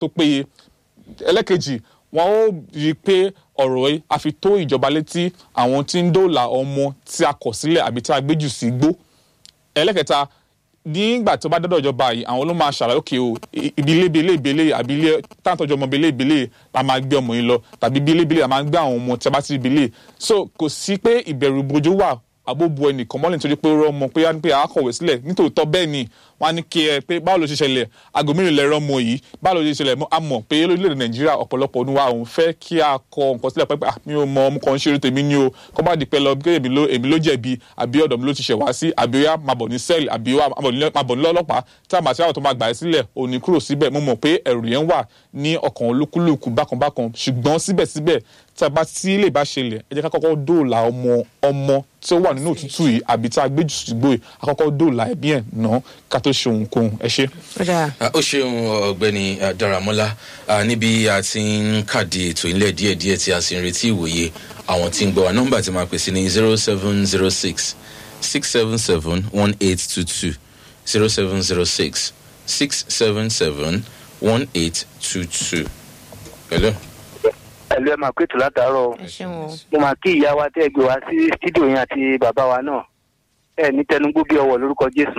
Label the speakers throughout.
Speaker 1: tó péye ẹlẹ́kejì wọn ó rí i pé ọ̀rọ̀ yìí a fi tó ìjọba létí àwọn tí ń dóòlà ọmọ tí a kọ̀ sílẹ̀ àbí tí a gbé jù sí igbó ẹlẹ́kẹta nígbà tó bá dọ́dọ̀ ìjọba yìí àwọn ló máa ṣàlàyé òkè o ibi ilé ibele ibele àbí ilé táǹtọ́jú ọmọ ibele ibele la máa gbé ọmọ yìí lọ tàbí ibi ilé ibele la máa gbé àwọn ọmọ tí a bá ti ibele so kò sí pé ìbẹ̀rù bojo wà àbóbo ẹnìkan mọ́lẹ̀ nítorí pé ó rọ́ ọmọ pé á ní pé àákọ̀wé sílẹ̀ nítòótọ́ bẹ́ẹ̀ ni wọ́n á ní kí ẹ pé báwo ló ṣe ṣẹlẹ̀ aago mẹ́rin lẹ́rọ ọmọ yìí báwo ló ṣe ṣẹlẹ̀ a mọ̀ pé lórílẹ̀‐èdè nàìjíríà ọ̀pọ̀lọpọ̀ ọdún wa òun fẹ́ kí a kọ nǹkan sílẹ̀ pẹ́pẹ́ mi ò mọ ọmọ kan ṣeré tèmi ni o kọ́ bá di pẹ́ lọ bí èmi ló jẹ̀bi àbí ọ̀dọ̀ mi ló ti ṣẹ̀ wá sí àbí ó yá máa bọ̀ ní sẹ́ẹ̀lì àbí máa bọ̀ ní lọ́lọ́pàá tí a máa ṣe àwọn tó máa gbà ẹ́ sílẹ̀ òní kúrò síbẹ̀ mo mọ̀ pé ẹ̀rù yẹn wà ní ọkàn olúkúlùkù bákanbákan ṣùgbọ́n síbẹ̀síbẹ̀ tí a bá tí lè bá ṣẹlẹ̀ ẹ jẹ́ ká kọ́kọ́ dóòlà ọmọ ọmọ tí ó wà nínú òtútù yìí àbí tí a gbé jù sígbó yìí a kọ́kọ́ dóòlà ẹ̀bí ẹ̀ ná ká tó ṣe ohunkóhun ẹ ṣe.
Speaker 2: ó ṣeun ọ̀gbẹ́ni daramọ́lá níbi a ti ń kàdé ètò ìlẹ̀ díẹ̀díẹ̀ tí a sì ń retí ìwòye àwọn tí ń gbọ́ wa nọ́mbà tí máa pèsè ní zero seven zero six six seven seven one eight two two zero seven zero six six seven seven one eight two two. Hello
Speaker 3: ẹlú ẹ máa pètò látàárọ mo máa kí ìyá wa tẹ gbé wa sí fídíò yẹn àti bàbá wa náà ẹ ní tẹnugbó bí ọwọ lórúkọ jésù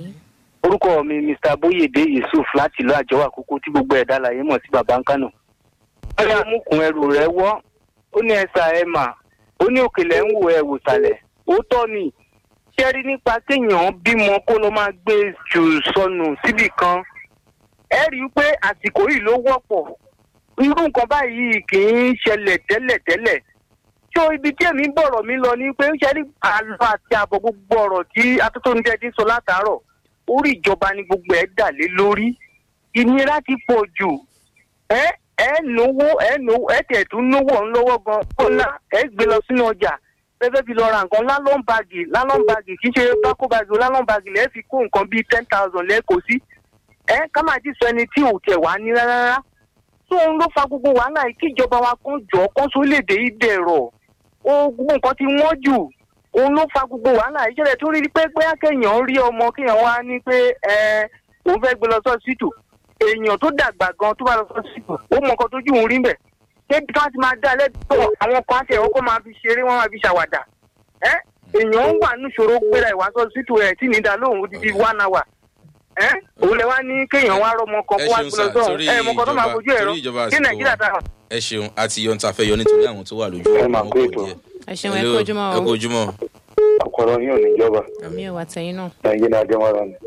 Speaker 3: orúkọ mi mr boyede yusuf láti ìlú àjọwò àkókò tí gbogbo ẹ̀dá láyé mọ̀ sí bàbá nkánò wọ́n yá mùkún ẹrù rẹ̀ wọ́ ó ní ẹ̀sà ẹ̀ mà ó ní òkèlè ń wò ẹ̀ wò sàlẹ̀ òótọ́ ni ṣé rí nípa kéèyàn bímọ kó ló máa gbé jù sọnù síbì kan ẹ rí i pé àsìkò yìí ló wọ́pọ̀ irú nǹkan báyìí kì í ṣẹlẹ̀ tẹ́lẹ̀tẹ́lẹ̀ tó ibi tí èmi bọ̀rọ̀ mi lọ ni pé ṣe rí àlọ́ àti àbọ̀ gbogbo ọ̀rọ̀ tí atótóńjẹ́dí sọ látàárọ̀ orí ìjọba ni gbogbo ẹ̀ dà lé lórí ìnira ti pọ̀ jù ẹ ẹ náwó ẹ náwó ẹ tẹ̀ tún náwó ń lọ́wọ́ gan kọ́lá ẹ gbé lọ sínú ọjà fẹ́fẹ́ fi lọ ra nǹkan lálọ́n báàgì lálọ́n báàgì kì í ṣe bákó báàgì o lálọ́n báàgì lẹ́ẹ̀ fi kó nǹkan bíi ten thousand lẹ́ẹ̀kọ́ sí ẹ ká máa ti sọ ẹni tí ò tẹ̀ wá ní rárá tó ń ló fa gbogbo wàhálà yìí kí ìjọba wa kan jọ kan sórílẹ̀-èdè yìí dẹ̀rọ̀ o gbogbo nǹkan ti wọ́n jù òun ló fa gbogbo wàhálà yìí jẹ́rẹ̀ tó rí pé pé kéèyàn rí ọmọ kéèyàn wá ní pé ẹ òun fẹ́ gbé lọ sọ́sítù èèyàn tó dàgbà gan tó bá lọ sọ́sítù ó mọ nǹkan tójú òun rí bẹ̀ débi tí wọ́n ti máa dá lẹ́tọ̀ àwọn kan àti ẹ̀rọ kó máa fi ṣeré wọ́n máa fi ṣàwàdà ẹ èèyàn wà níṣòro gbéra ìwà sọ́sítù ẹ̀ tí nìdá lóhùn ó ti di one hour ẹ òun lẹ wá ní kéèyàn wá rọmọ kan kó wá gbọdọ sọrun ẹ mọ kan tó máa fojú ẹ̀rọ kí nàìjíríà ta.
Speaker 2: ẹ ṣeun àti yọ níta fẹ́ yọ nítorí àwọn tó wà lójú ọmọ
Speaker 3: kó ètò.
Speaker 4: ẹ ṣeun ẹ kó ojúmọ́
Speaker 2: ẹ kó ojúmọ́.
Speaker 3: ọ̀pọ̀lọ yóò níjọba.
Speaker 4: àmì ò wá tẹ̀yìn náà.
Speaker 3: nàìjíríà jẹmọ́ra ni.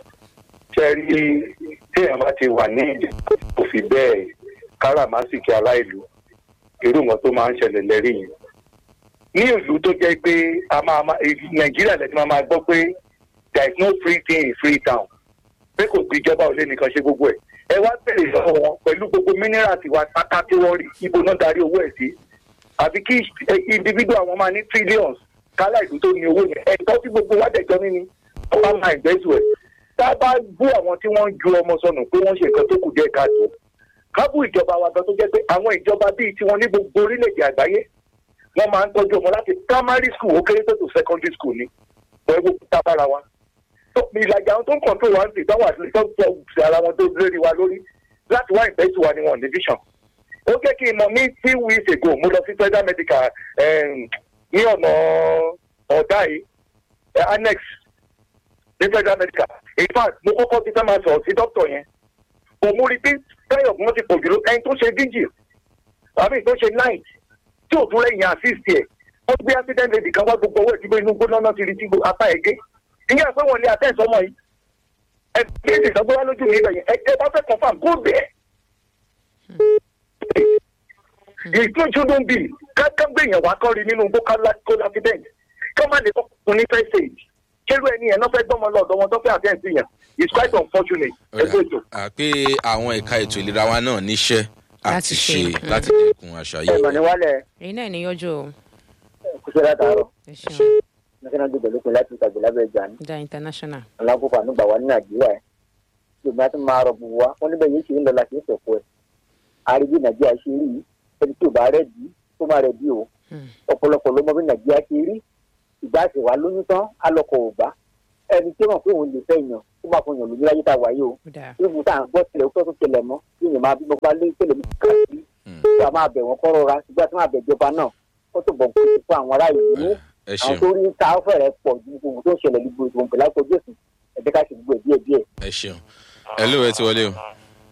Speaker 3: ṣe rí téèyàn bá ti wà ní ìdí kò fi bẹ́ẹ̀ káràmásìkì aláìlú irú nǹkan tó máa ń ṣẹlẹ̀ lẹ́rìí yìí. ní ìlú tó jẹ́ pé nàìjíríà lẹ́tí máa máa gbọ́ pé there is no free thing in free town pé kò sí ìjọba ò lè nìkan ṣe gbogbo ẹ ẹ wá bèrè lọ́wọ́ wọn pẹ̀lú gbogbo mineral tiwa pátá tí wọ́n rí ibo náà darí owó ẹ̀ sí àbí kí individual wọn máa ní trillions kálá ìlú tó ní owó yẹn ẹ̀tọ́ tí gbogbo wa dẹ̀jọ́ níní wọ́n bá máa ìgbẹ́sù ẹ̀ tá a bá bú àwọn tí wọ́n ń ju ọmọ sọnù pé wọ́n ṣe nǹkan tó kù díẹ̀ káàtó kábù ìjọba wa gan tó jẹ́ pé àwọn ìjọba bíi tiwọn ní gbogbo orílẹ̀-èdè àgbáyé wọ́n máa ń tọ́jú ọmọ láti primary school ó kéré tó tó secondary school ni wọ́n gbogbo tábára wa ìlàjà àwọn tó ń kọ̀ǹtò wa ń sì táwọn àti tó ń tọ́ sí ara wọn tó lérí wa lórí láti wá ìbẹ́sù wa ni wọn ní vision. ó jẹ́ kí n mọ̀ ní two weeks ago mo lọ sí federal medical ní ọ̀nà ọ̀dà yìí annex ní federal medical in fact mo kọ́kọ́ ti fẹ́ máa sọ̀rọ̀ sí dókítà yẹn òun rí pé táyọ̀ wọn ti pọ̀ jùlọ ẹni tó ṣe vigil àbí tó ṣe night tí ò tún lẹ́yìn assist ẹ̀ wọ́n gbé accident lady kan wá gbogbo owó ìdíbò inú gbóná náà ti rí tí apá ẹ̀ gé ìyá pé wọn lé àtẹ̀sọ́ ọmọ yìí ẹ bí èdè ìsọgbọ́n wá lójú mi bẹ̀yẹn ẹ ẹ bá fẹ́ confam kó bẹ́ẹ̀. ìtún ìṣúdún bíi káká gbèyàn wá kọ́ rí nínú gbókàlá accident kí wọ́n má lè kọ́kùn ní first aid kérú ẹni yẹn náà fẹ́ gbọ́mọ lọ́dọ̀ wọn tó fẹ́ àtẹ̀sí yẹn it's quite unfortunate ẹgbẹ́ ètò.
Speaker 2: pé àwọn ẹ̀ka ètò ìlera wa náà níṣẹ́ àti
Speaker 4: Láti
Speaker 2: ṣe
Speaker 4: ṣe.
Speaker 2: láti dẹ́kun àṣà
Speaker 3: ẹ̀mọ̀
Speaker 2: yìí.
Speaker 3: ni wálẹ̀
Speaker 4: èyí náà ní yọjú o
Speaker 3: kùsẹ́ látàárọ̀
Speaker 4: ẹ ṣeun
Speaker 3: national day pẹ̀lú pẹ̀lú láti ìtàgbé lábẹ́ ìjà ní
Speaker 4: da international
Speaker 3: alákòókò ànúgbà wa ní nàìjíríà ẹ̀ yorùbá ti máa rọ̀ bù wá wọn níbẹ̀ yìí ṣe ń lọ láti ìṣẹ̀kọ́ ẹ̀ àrídí nàìjíríà ṣe rí yìí ẹni tí ò bá rẹ̀ dí tó má rẹ̀ dí o
Speaker 4: Hmm.
Speaker 3: ọ̀pọ̀lọpọ̀ ló mọ bí nàìjíríà ṣe rí ìgbà tí wàá lóyún tán alọ́kọ̀ ò bá
Speaker 5: ẹni tí wọn fún òun lè fẹ́ yàn tó máa fún yàn lójú láyé tá a wà yìí o
Speaker 4: ó dáa
Speaker 5: bí mo tá à ń gbọ́ tilẹ̀ tó tún tilẹ̀ mọ́ bí èèyàn máa bí mo bá lé tẹ̀lé mi káàkiri tí a máa bẹ̀ wọ́n kọ́ rọra ṣùgbọ́n tí wọ́n máa bẹ̀ ìjọba náà ó tó bọ̀ kó fún àwọn ará ìlú
Speaker 2: ẹ
Speaker 5: àwọn
Speaker 2: ṣeun
Speaker 5: tó rí ta fẹ̀rẹ̀ pọ̀ ju gbogbo tó ń ṣẹlẹ̀ ní gbogbo ìgbòho pẹ̀lú àpòjú èsì ẹ̀jẹ̀ ká ṣe gbogbo ẹ̀ díẹ̀ díẹ̀.
Speaker 2: ẹ ṣeun ẹ ló ẹ ti wọlé o.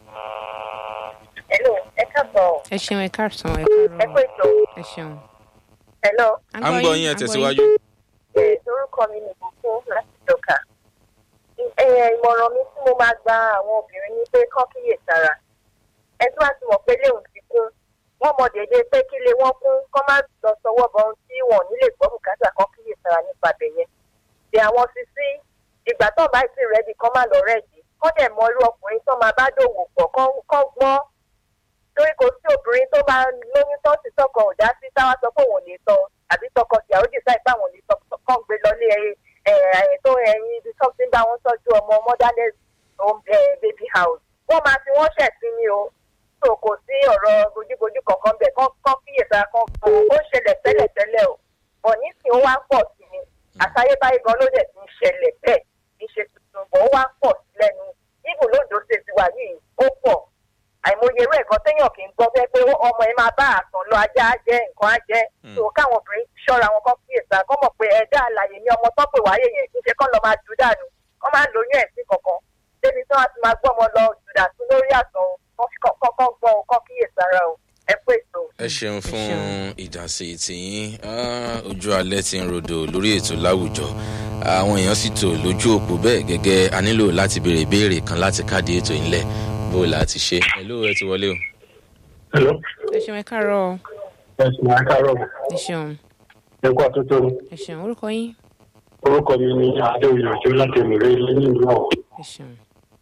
Speaker 6: Hello, ẹ káàbọ̀.
Speaker 4: ẹ ṣeun ẹ káàsán ẹ
Speaker 6: Ẹ kú
Speaker 4: káàárọ̀
Speaker 6: ètò.
Speaker 4: ẹ ṣeun.
Speaker 6: Hello,
Speaker 2: à ń gbọ́ yín ẹ tẹ̀síwájú.
Speaker 6: ẹ orúkọ mi ni Bùkún láti Dọ́kà. Ẹ ìmọ̀ràn mi tí mo máa gba àwọn obìnrin ni pé kán kíyè sára. Ẹ tí wàá ti mọ̀ pé léwu ti kún. Wọ́n mọ dédé pé kí lè wọ́n kún kán má lọ sọwọ́ bọ ohun tí wọ́n nílé gbọ́ bùkátà kán kíyè sára nípa bẹ̀yẹn. Bí àwọn sisi ìgbà tó bá ti rẹ́dì kán má lọ rẹ́dì. Kán dẹ̀ mọ irú ọkùnrin tó máa bá dòwò pọ̀ kán gbọ́n torí kò sí obìnrin tó máa lóyún tó ti tọkọ ò dá sí táwa sọ pé òun ò lè tọ àbí tọkọ tìyàwó dìsáì pé àwọn ò lè tọ kàn gbé lọlé ẹ ẹ tó ẹyin ibi tó ti ń bá wọn tọjú ọmọ motherless home ẹ baby house wọn máa fi wọn ṣẹ̀sín ni o tó kò sí ọ̀rọ̀ bójúbójú kankan bẹ̀ kán kán kíyèsára kan kò ó ṣẹlẹ̀ tẹ́lẹ̀tẹ́lẹ̀ o bọ̀ nísìnyí ó wá pọ̀ sí ni àtayébáyé gan ló dẹ̀ ti ń ṣẹlẹ̀ bẹ́ẹ̀ kì í ṣe tuntun bọ̀ ó wá pọ̀ sí lẹ́nu ibù lódò ṣe ti wà yìí ó pọ̀ àìmọye irú ẹ̀kọ́ téèyàn kì í gbọ́ fẹ́ pé ọmọ ẹ máa bá àtàn lọ ajá á jẹ́ nǹkan á jẹ́ tó káwọn obìnrin ṣọ́ra wọn kọ́ kíyèsí kọ́ mọ̀ pé ẹ̀dá àlàyé ni ọmọ tó pè wáyé yẹn kí n ṣe kọ́ lọ máa jù dànù kọ́ máa lóyún ẹ̀sìn kankan débi tí wọ́n ti máa gbọ́ ọmọ lọ jù dàtú lórí àtàn kọ́kọ́ gbọ́ ọ kọ́ kíyèsí ara o ẹ pé ètò.
Speaker 2: ẹ ṣeun fún ìdásí tìyín Ah, ojú alẹ́ ti ń rodò lórí ètò láwùjọ àwọn èèyàn sì tò lójú òpó bẹ́ẹ̀ gẹ́gẹ́ a nílò láti béèrè ìbéèrè kan láti káàdì ètò ìlẹ̀ bó o láti ṣe ẹ ló ẹ ti wọlé o.
Speaker 7: Hello.
Speaker 4: ẹ ṣeun ẹ káàárọ̀
Speaker 7: Ẹ̀sìn máa kárọ̀
Speaker 4: ẹ ṣeun
Speaker 7: ẹ̀kọ́ àtúntò ni.
Speaker 4: ẹ ṣeun orúkọ yín
Speaker 7: Orúkọ mi ni Adéoyè láti Mìíràn ilé ní ìlú ọ̀hún.
Speaker 4: ẹ ṣeun.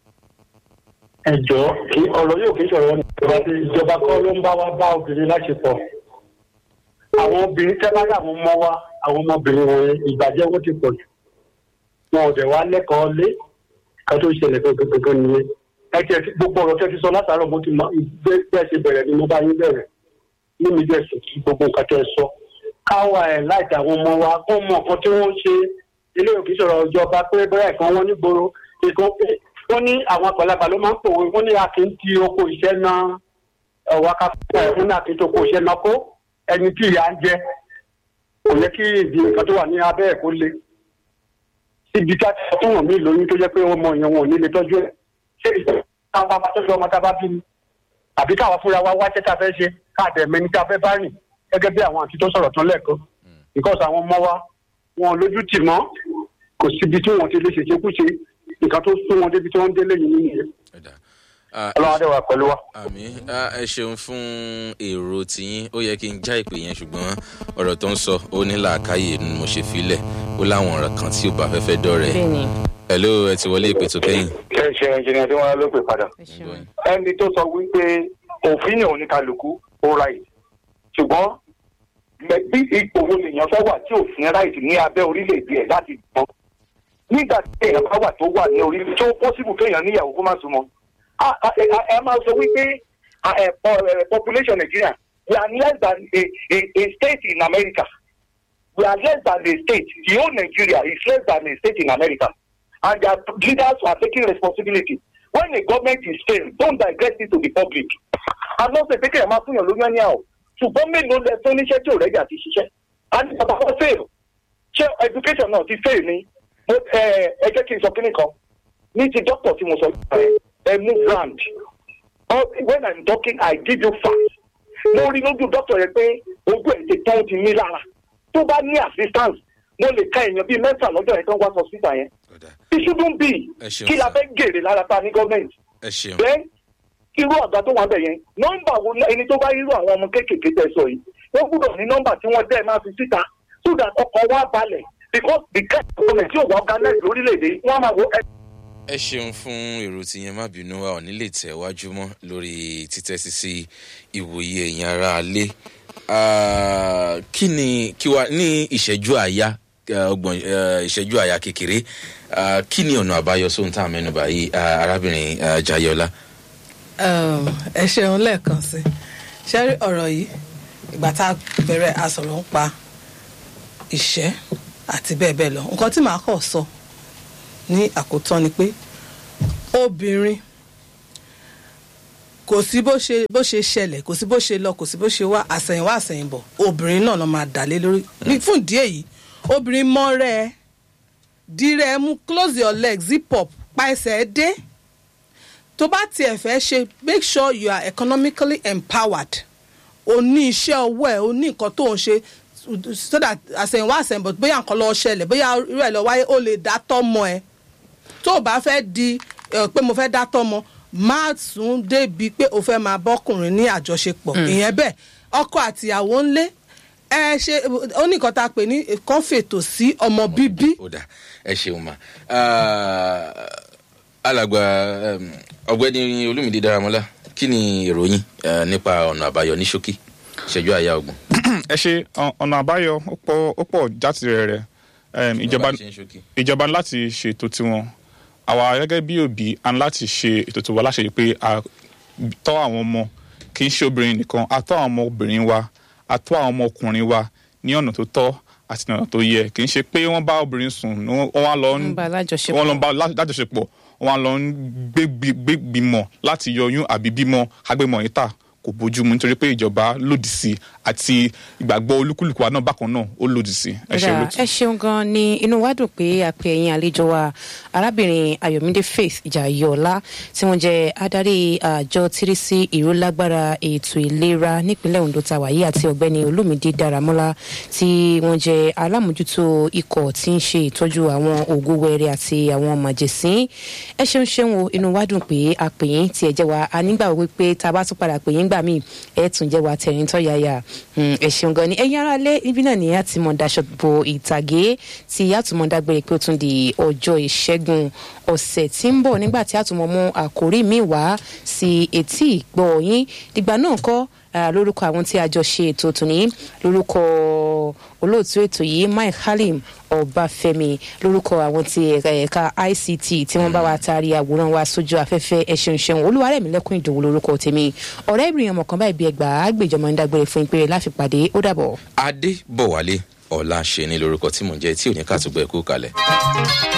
Speaker 7: Ẹ jọ kí ọ̀rọ̀ yóò kí sọ̀rọ̀ nípa tí ìjọba kọ́ ló ń bá wa bá obìnrin láṣepọ̀. Àwọn obìnrin tẹ́ bá yàwọn ọmọ wa, àwọn ọmọbìnrin wọn ìbàjẹ́ wọn ti pọ̀ jù. Wọn ò dẹ̀ wá lẹ́kọ̀ọ́ lé ká tó ṣẹlẹ̀ gbogbogbò nìyẹn. Ẹ tiẹ̀ ti gbogbo ọ̀rọ̀ tẹ́ ti sọ látàárọ̀ mo ti mọ bẹ́ẹ̀ ṣe bẹ̀rẹ̀ ni mo bá yín bẹ̀rẹ̀. Ní mi bẹ̀ sùn kí gbogbo nǹkan tẹ́ ẹ sọ. Káwa ẹ̀ láìka àwọn ọmọ wa kó mọ nǹkan tí wọ́n ṣe ilé òkè sọ̀rọ̀ ìjọba pé bẹ́ẹ̀ kan wọ́n nígboro ìkan pé wọ́n ní àwọn àgbàlagbà ló máa ń pòwe wọ́n ní akin ti oko iṣẹ́ náà ọ̀wá kápẹ́ wọ́n ní akin ti oko iṣẹ́ náà kó ẹni tí ìyá ń jẹ kò yẹ kí ìdí nǹkan tó wà ní abẹ́ ẹ̀ kó le síbi tí a ti sọ fún wọn mí lóyún tó jẹ́ pé ọmọ yẹn wọn ò ní lè tọ́jú ẹ̀ ṣé ìjọba káwọn bá tọ́jú ọmọ tá a bá bí ni àbí káwa fúnra wa wáṣẹ́ tá a fẹ́ ṣe káàdẹ̀ mẹ́ni tá a fẹ́ bá rìn gẹ́gẹ́ bí àwọn àti tó sọ̀rọ̀ tán lẹ́ẹ̀kan because àwọn ọmọ wa wọn ò lójú tì mọ́ kò síbi tí wọn ti lè ṣèṣekúṣe nǹkan tó sún wọn débi tí wọ́n délé yìí nìyẹn.
Speaker 2: Ẹ̀dá. Ah,
Speaker 7: ọlọ́run adé wa pẹ̀lú wa.
Speaker 2: àmì Ah, ẹ ṣeun fún èrò tiyín ó yẹ kí n já ìpè yẹn ṣùgbọ́n ọ̀rọ̀ tó ń sọ ó ní làákàyè ni mo ṣe filẹ̀ ó láwọn ọ̀rọ̀ kan tí ò bá fẹ́fẹ́ dọ̀rẹ́
Speaker 4: bẹ́ẹ̀ni
Speaker 2: ẹ ló ẹ ti wọlé ìpè tó kẹ́yìn.
Speaker 3: ṣe ṣe ẹnjìnìá tí wọn ló pè padà
Speaker 4: ẹ ṣeun
Speaker 3: ẹni tó sọ wípé òfin ní oníkálukú ó right ṣùgbọ́n mẹ- bí ipò wo lèèyàn fẹ́ wà tí òfin right ní abẹ́ orílẹ̀-èdè ẹ̀ láti gbọ́ nígbà tí èèyàn bá wà tó wà ní orílẹ̀ tó possible kéèyàn níyàwó kó má súnmọ́ a- a- ẹ ẹ máa sọ wípé a- ẹ, po- ẹ, population Nigeria we are less than a, a, a state in America we are less than a state the whole Nigeria is less than a state in America and their leaders are taking responsibility when a government is failed don't digress it to the public i'm not saying pé kéèyàn máa fún yàn lóyún ẹni àwọ̀ ṣùgbọ́n mélòó lẹ tó níṣẹ́ tí ò rẹ́jà ti ṣiṣẹ́ and bàbá wọn fail ṣé education náà ti fail ni mo ẹ ẹ jẹ́ kí n sọ kíní kan ní ti doctor tí mo sọ ẹ ẹ mú brand Oh, when i'm talking i give you facts mo rí lójú doctor yẹn pé ojú ẹ̀ ti tán ti ní lára tó bá ní assistance mo lè ka èèyàn bíi mẹ́fà lọ́jọ́ yẹn tó ń wá hospital yẹn
Speaker 2: Ọ̀dà.
Speaker 3: it shouldn't be
Speaker 2: Ẹ ṣeun,
Speaker 3: kí la
Speaker 2: sir.
Speaker 3: fẹ́ gèrè lára ta ní gọ́ọ̀mẹ̀ntì
Speaker 2: ẹ ṣeun
Speaker 3: then irú ọ̀gá tó wà bẹ̀ yẹn nọ́mbà wo ni ẹni tó bá irú àwọn ọmọ kéékèèké tẹ̀ sọ yìí wọ́n gbúdọ̀ ní nọ́mbà tí wọ́n dẹ́ máa fi síta so that ọkọ̀ wa balẹ̀ because the kind of government tí ò wá organize lórílẹ̀‐èdè wọ́n á máa wo ẹ
Speaker 2: ẹ ṣeun fún èrò tí yẹn má bínú wa ò ní lè tẹ̀ wájú mọ́ lórí títẹ́sí sí ìwòye ẹ̀yìn ara alé Ah, kí ni kí wa ní ìṣẹ́jú àyà eh, ọgbọ̀n eh, ìṣẹ́jú àyà kékeré ah, kí ni ọ̀nà àbáyọ sóhun tá a mẹ́nu báyìí ah, arábìnrin ah, Jayọlá.
Speaker 8: Um, ẹ ṣeun lẹ́ẹ̀kan sí ṣé rí ọ̀rọ̀ yìí ìgbà tá a bẹ̀rẹ̀ a sọ̀rọ̀ ń pa ìṣẹ́ àti bẹ́ẹ̀ bẹ́ẹ̀ lọ nǹkan tí màá kọ̀ sọ ní àkótán ni pé obìnrin kò sí bó ṣe bó ṣe ṣẹlẹ̀ kò sí bó ṣe lọ kò sí bó ṣe wá àsẹ̀yìnwá àsẹ̀yìnbọ̀ obìnrin náà ló máa dà lé lórí ní fún ìdí èyí obìnrin mọ́rẹ́ ẹ dírẹ́ ẹ mú close your leg zip up pa ẹsẹ̀ ẹ dé tó bá tiẹ̀ fẹ́ ṣe make sure you are economically empowered o ní iṣẹ́ ọwọ́ ẹ̀ o ní nǹkan tó ń ṣe so that àsẹ̀yìnwá àsẹ̀yìnbọ̀ bóyá nǹkan lọ ṣẹlẹ̀ bóyá irú ẹ̀ lọ wáyé o lè dá tọ́mọ ẹ tó o bá fẹ́ di ẹ, pé mo fẹ́ dá tọ́mọ má tún débi pé o fẹ́ máa bọ́kùnrin ní àjọṣepọ̀ ìyẹn bẹ́ẹ̀ ọkọ àtìyàwó ńlé ẹ ṣe ó ní nǹkan tá a pè ní kàn fètò sí ọmọ bíbí
Speaker 2: ó dà ẹ ṣeun ma Ah, alàgbà em, ọ̀gbẹ́ni olúmídé dáramọ́lá kí ni ìròyìn eh, nípa ọ̀nà àbáyọ ní ṣókí ṣẹ́jú àyà ọgbọ̀n.
Speaker 1: ẹ ṣe ọ- ọ̀nà àbáyọ ó pọ̀ ó pọ̀ jáde rẹ̀ rẹ̀ ìjọba
Speaker 2: Bàbá ṣe ń ṣókí.
Speaker 1: ìjọba ní láti ṣètò tiwọn àwa gẹ́gẹ́ bí òbí a ní láti ṣe ètò tiwa láṣẹ yìí pé a tọ́ àwọn ọmọ kì í ṣe obìnrin nìkan a tọ́ àwọn ọmọ obìnrin wa a tọ́ àwọn ọmọ ọkùnrin wa ní ọ̀nà tó tọ́ àti ní ọ̀nà tó yẹ kì í ṣe pé wọ́n bá obìnrin sùn ní wọ́n wọ́n á lọ ń
Speaker 4: ń bá alájọṣepọ̀.
Speaker 1: wọ́n lọ ń bá lá- lájọṣepọ̀ wọ́n á lọ ń gbé- gbé gbìmọ̀ láti yọyún àbí bímọ agbémọ̀ yìí tà kò bójú mu nítorí pé ìjọba lòdì sí àti ìgbàgbọ́ olúkúlùkù wa náà bákan náà ó lòdì sí ẹ ṣe
Speaker 4: Kódà,
Speaker 1: olóòtú.
Speaker 4: ẹ ṣeun gan ni inú wa dùn pé a pe ẹ̀yin àlejò wa arábìnrin ayọ̀mídé faith ìjàyọ̀lá tí wọ́n jẹ́ adarí àjọ tírísí ìrólágbára ètò ìlera nípínlẹ̀ ondo tá a wà yìí àti ọ̀gbẹ́ni olúmídé dáramọ́lá tí wọ́n jẹ́ alámòjútó ikọ̀ tí ń ṣe ìtọ́jú àwọn ògo wẹrẹ àti àwọn màjèsín ẹ ṣeun ṣeun o inú wa dùn pé a pè yín tí ẹ jẹ́ wa a nígbà wípé tá a bá tún padà pè yín gbà míì ẹ tún jẹ́ wa tẹ̀rín tọ́ yáyà Mm, ẹ ṣeun gan ni ẹ̀yin ará lé níbí náà ni a ti mọ̀ daṣọ bo ìtàgé tí a tún mọ̀ dágbére pé ó tún di ọjọ́ ìṣẹ́gun ọ̀sẹ̀ tí ń bọ̀ nígbà tí a tún mọ̀ mú àkórí mi wá sí etí ìgbọ́ yín dìgbà náà kọ́ ah, lórúkọ àwọn tí a jọ ṣe ètò tòní lórúkọ olóòtú ètò yìí mike halim ọbáfẹmi lórúkọ àwọn ti ẹ̀ka ẹ̀ka ict tí wọ́n bá wa taari àwòrán wa sójú afẹ́fẹ́ ẹ̀ṣẹ̀ ṣẹun olúwarẹ̀mí lẹ́kùn ìdòwò lórúkọ tèmi ọ̀rẹ́ ìbìrìn ọmọ kan báyìí bí ẹgbàá àgbèjọmọ ń dágbére fún ìpèrè láfi pàdé ó dàbọ̀.
Speaker 2: adé bọ̀wálé ọ̀la ṣe ni lórúkọ tí mò ń jẹ́ tí ò ní ká tó gbẹ kú kalẹ̀.